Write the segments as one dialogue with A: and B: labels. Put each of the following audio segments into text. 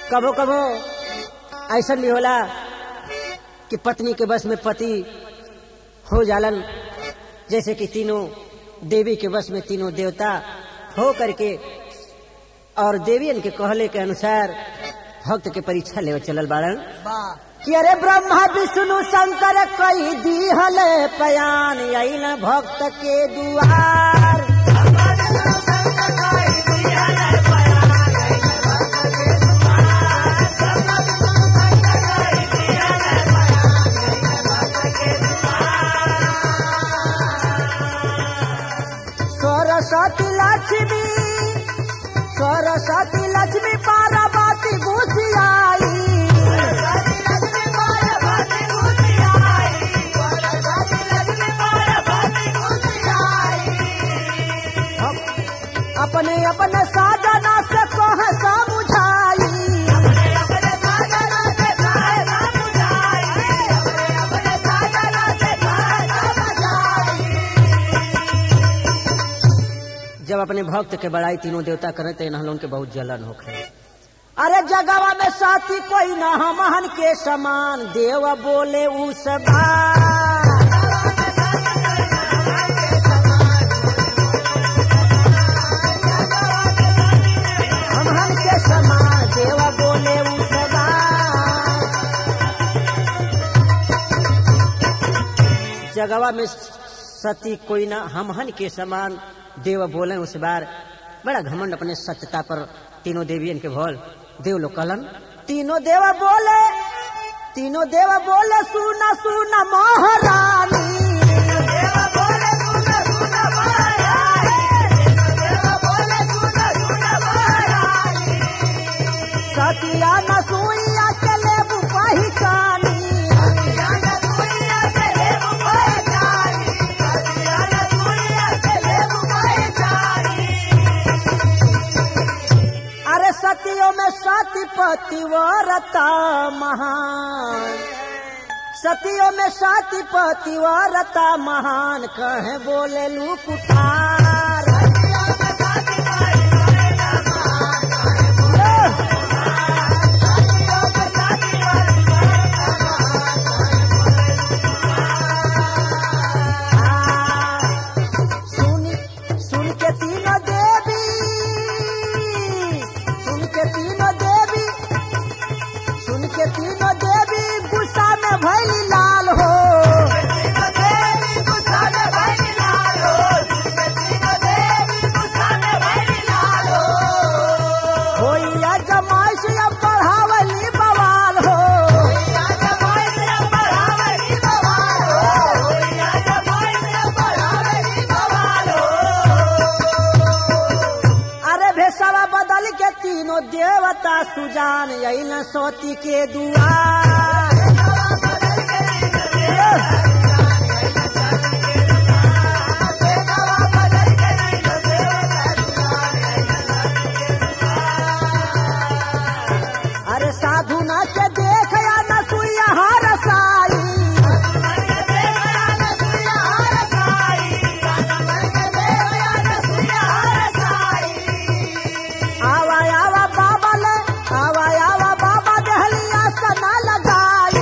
A: कबो कबो ऐसा भी होला कि पत्नी के बस में पति हो जालन जैसे कि तीनों देवी के बस में तीनों देवता हो करके और देवियन के कहले के अनुसार भक्त के परीक्षा लेवे चलल बाड़न कि अरे ब्रह्मा विष्णु शंकर कई दीहले पयान अइल भक्त के दुआर सरस्वती लक्ष्मी सरस्वती लक्ष्मी पार्वती घुसियाई अपने अपने साधना से कह समझाई जब अपने भक्त के बड़ाई तीनों देवता करे तो इन्हें उनके बहुत जलन होखे अरे जगवा में साथी कोई ना हमहन के समान देव बोले उस बार हमहन के समान देव बोले उस बार जगवा में सती कोई ना हमहन के समान देव बोले उस बार बड़ा घमंड अपने सत्यता पर तीनों देवियन के भोल देव लोग कहलन तीनों देव बोले तीनों देव बोले सुना सुना महारानी सतिया न सुइया के लेबू पहिचानी अरे सतियों में सती पतिव्रता महान सतियों में सती पतिव्रता महान कहे बोले लू कुठार सुन सुन के तीनों देवी सुन के तीनों देवी सुन के तीनों देवी गुस्सा में भैली लाल हो होइया जमाइश या बढ़ावली बवाल हो अरे भेसवा बदल के तीनों देवता सुजान यही न सोती के दुआर अरे साधु न के देख या न सुइया हर साई आवा आवा बाबा ले आवा आवा बाबा दहलिया सना लगाई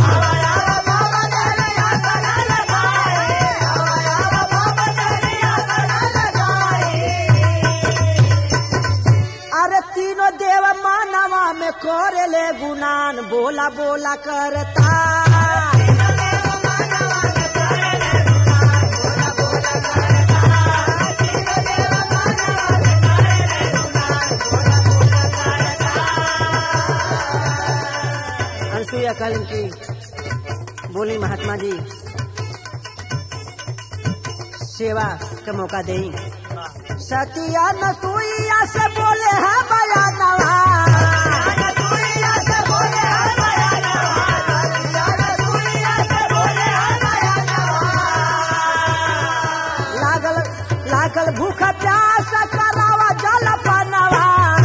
A: अरे तीनों देव मानवा में करे ले गुनान बोला बोला करता अनसुईया कहलन की बोली महात्मा जी सेवा का मौका देई सतिया नसुईया से बोले है बयानवा लागल लागल भूख प्यास करावा जल पनवा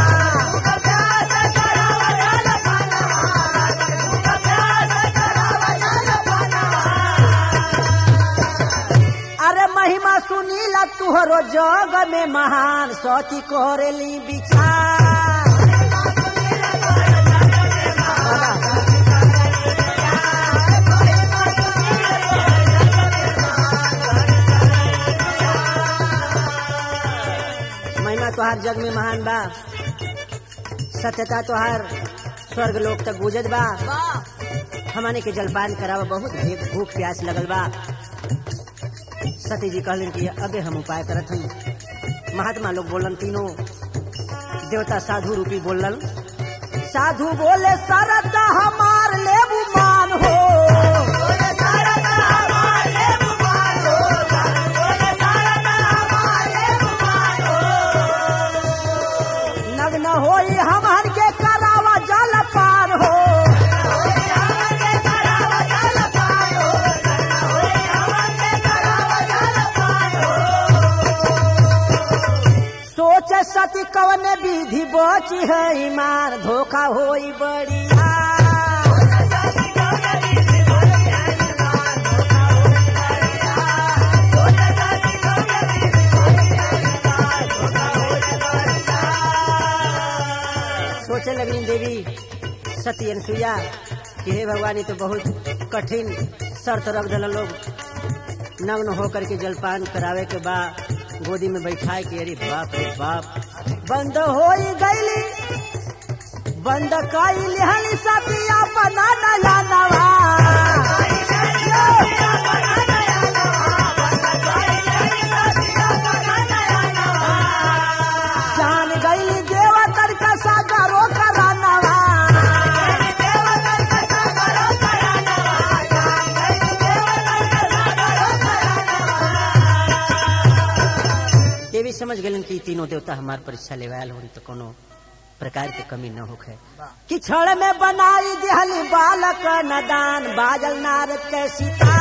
A: अरे महिमा सुनीला तुहरो जग में महान सती कोरेली बिचार तोहार जग में महान बा सत्यता तोहार स्वर्ग लोक तक गुजत बा हमने के जलपान करावा बहुत भे- भूख प्यास लगल बा सती जी कहलन कि अबे हम उपाय करत हई महात्मा लोग बोलन तीनों देवता साधु रूपी बोलन साधु बोले सरत हमार लेबू मान हो नग्न होई हमर के करावा जल पार हो सोच सती कवन विधि बची है ईमान धोखा होई बढ़िया सोचे लगली देवी सती अनसुईया कि हे भगवान ये तो बहुत कठिन शर्त रख दिल लोग नग्न होकर के जलपान करावे के बा गोदी में बैठाए के अरे बाप रे बाप बंद हो गईली बंद कई लिहली सतिया बना नया नवा जान गईली देवतर का सागरो करानवा देवी समझ गलन कि ई तीनों देवता हमार परीक्षा लेवे आयल होन तो कोनो प्रकार के कमी न होखे कि छड़ में बनाई दिहली बालक नदान बाजल नारद के सीता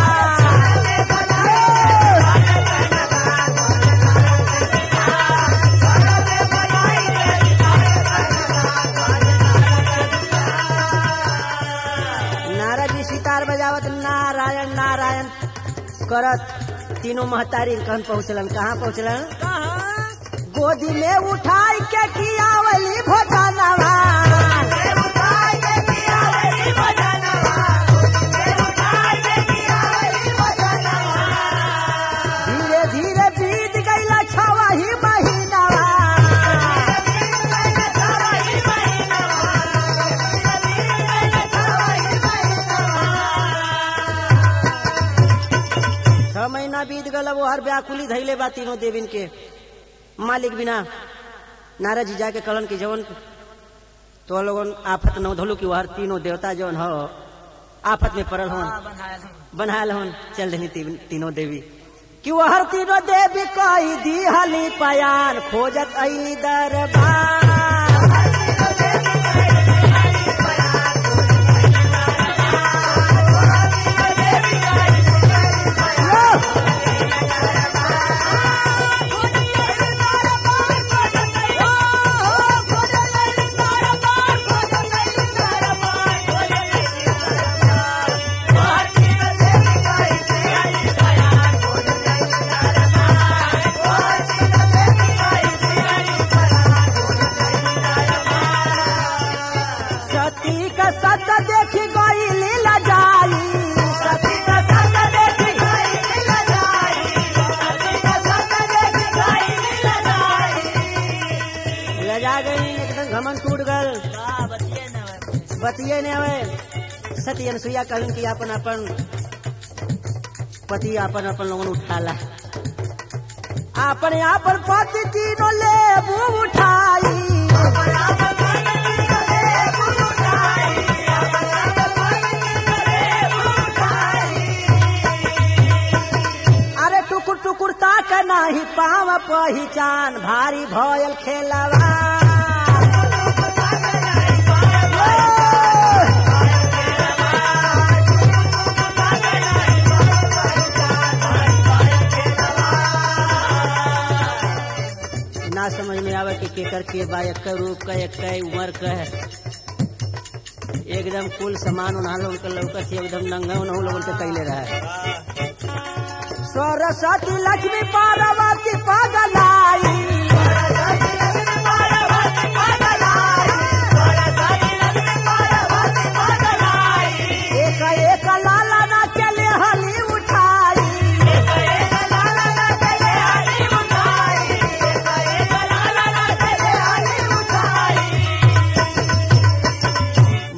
A: नारद जी सितार बजावत नारायण नारायण करत तीनों महतारी कहन पहुँचलन कहाँ पहुँचलन गोदी में उठाई के कियावली भोजनवा धीरे धीरे बीत गईला छवा ही महीनावा छह महीना बीत गल वो हर व्याकुली धैले बा तीनों देविन के मालिक बिना नारद जी जाके कहलन कि जवन तो लोगन आफत न धोलू कि वहर तीनों देवता जवन हो आफत में पड़ल होन बनायल होन चल देनी ती- तीनों देवी कि वहर तीनों देवी कही दी हली पयान खोजत अली दरबार सती का सत देखी गई लीला जाई सती का सत देखी लजा गई एकदम घमन टूट गल बतिये ने हवे सती अनसुईया कहन कि अपन अपन पति अपन अपन लोगन उठाला अपन अपन पति तीनों लेबू उठाई अरे टुकुर टुकुर ताक नाही पाव पहिचान भारी भयल खेलवा ना समझ में आवे कि केकर के बा एक रूप का एक उम्र का है एकदम कुल सामान उन्हा लोगन के लौकत ही एकदम नंगा उन्हा लोगन के कैले रहा सरस्वती लक्ष्मी पार्वती पगलाई एक एक लाला ना चले हली उठाई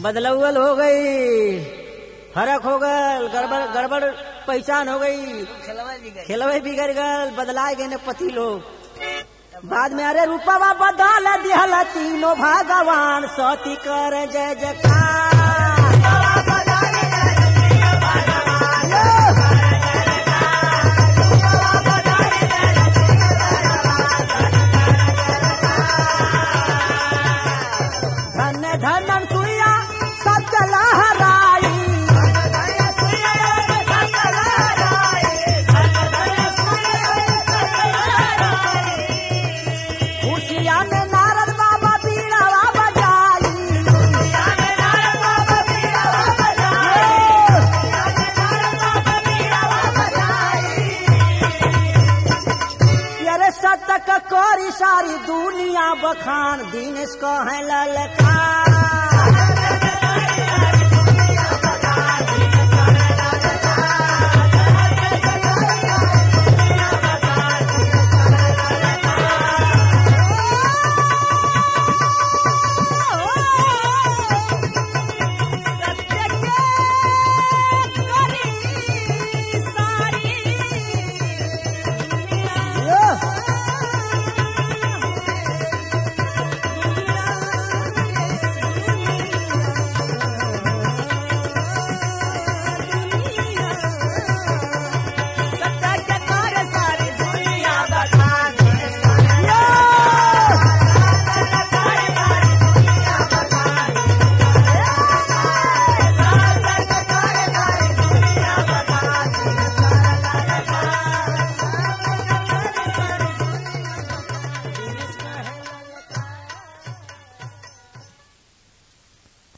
A: बदलौल हो गई फर्क हो गल गड़बड़ गड़बड़ पहचान हो गई
B: खेलवा भी गए
A: खेलवे बिगड़ गल बदलाए गए ने पति लोग बाद में अरे रूपवा बदल दिहल तीनों भगवान सती कर जय जयकार धन धन सुइया सब लहराई खुशिया में नारद बाबा बीड़ावा बजाई अरे सतक कोरी सारी दुनिया बखान दिनेश को है ललकार